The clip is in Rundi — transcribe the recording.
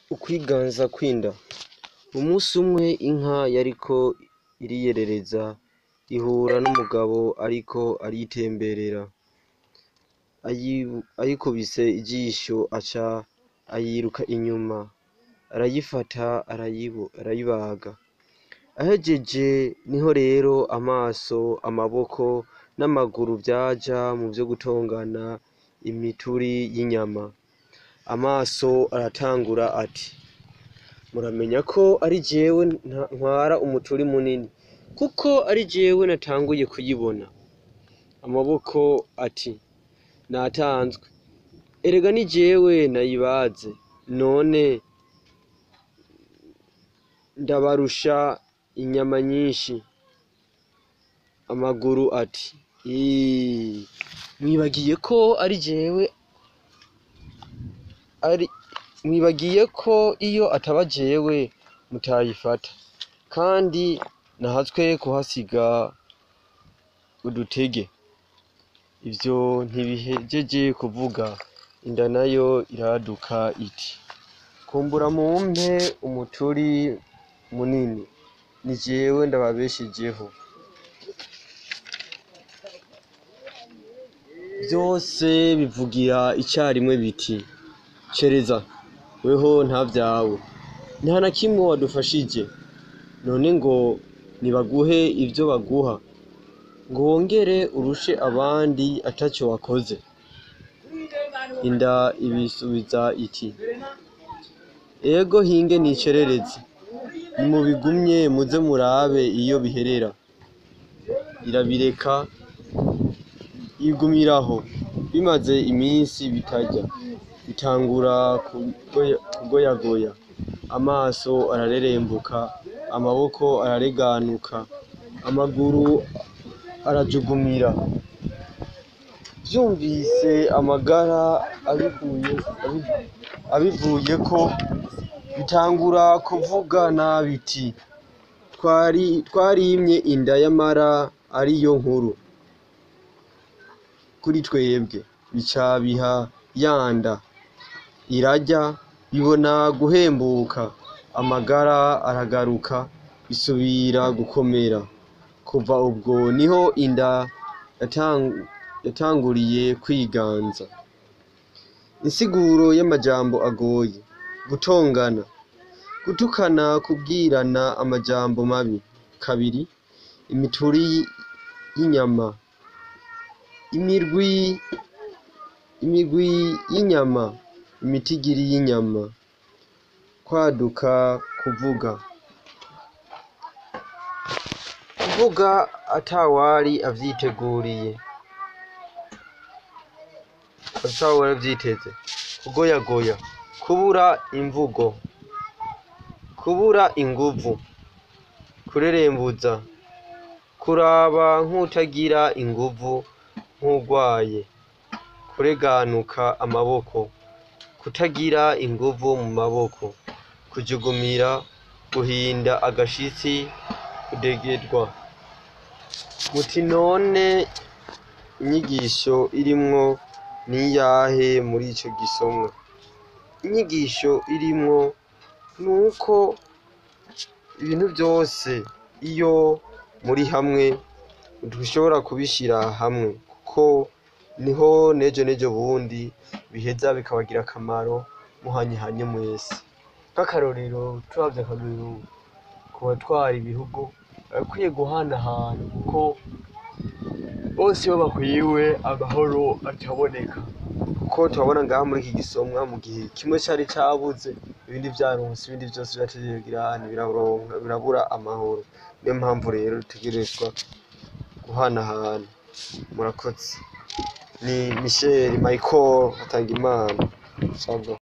Ukwiganza kw'inda. Umusi umwe inka yariko iriyerereza ihura n'umugabo ariko aritemberera, ayikubise ijisho aca ayiruka inyuma, arayifata arayibaga, ahejeje niho rero amaso, amaboko n'amaguru vyaja muvyo gutongana imituri y'inyama, amaso aratangura ati muramenya ko ari jewe ntwara umuturi munini kuko ari jewe natanguye kuyibona, amaboko ati natanzwe erega ni jewe nayibaze none ndabarusha inyama nyinshi, amaguru ati iiii mwibagiye ko ari jewe mwibagiye ko iyo ataba jewe mutayifata kandi nahatswe kuhasiga udutege, ivyo ntibihejeje kuvuga inda nayo iraduka iti kumbura mumpe umuturi munini ni jewe ndababeshejeho. Vyose bivugira icarimwe biti cereza weho ntavyawe nta na kimwe wadufashije none ngo nibaguhe ivyo baguha ngo wongere urushe abandi ataco wakoze, inda ibisubiza iti ego hinge nicerereze nimubigumye muze murabe iyo biherera, irabireka yigumiraho bimaze imisi bitarya bitangura kugoyagoya, amaso ararerembuka, amaboko arareganuka, amaguru arajugumira, vyumvise amagara abivuyeko bitangura kuvugana biti twarimye inda yamara ariyo nkuru kuri twebwe, bica biha ya nda irarya bibona guhembuka, amagara aragaruka bisubira gukomera, kuva ubwo niho inda yatanguriye kwiganza. Insiguro y'amajambo agoye gutongana, gutukana, kubwirana amajambo mabi. Kabiri, imituri y'inyama, imirwi y'inyama, imitigiri y'inyama, kwaduka, kuvuga, kuvuga atawari avyiteguriye, atawari avyiteze, kugoyagoya, kubura imvugo, kubura inguvu, kurerembuza, kuraba nk'uwutagira inguvu nk'uwugwaye, kureganuka amaboko, kutagira inguvu mu maboko, kujugumira, guhinda agashitsi, kudegedwa. Muti none inyigisho irimwo niyahe muri ico gisomwa? Inyigisho irimwo nuko ibintu vyose iyo muri hamwe ntidushobora kubishira hamwe kuko niho n'ejo n'ejo bundi biheza bikabagirira akamaro muhanyihanye mwese. Nk'akarorero turavye akarorero ku batwara ibihugu barakwiye guhanahana kuko bose iyo bahwiwe amahoro acaboneka, kuko turabona ngaha muri iki gisomwa mu gihe kimwe cari cabuze ibindi vyaronse ibindi vyose birabura amahoro, niyo mpamvu rero dutegerezwa guhanahana. Murakoze. Ni Michel Michael Hatangimana.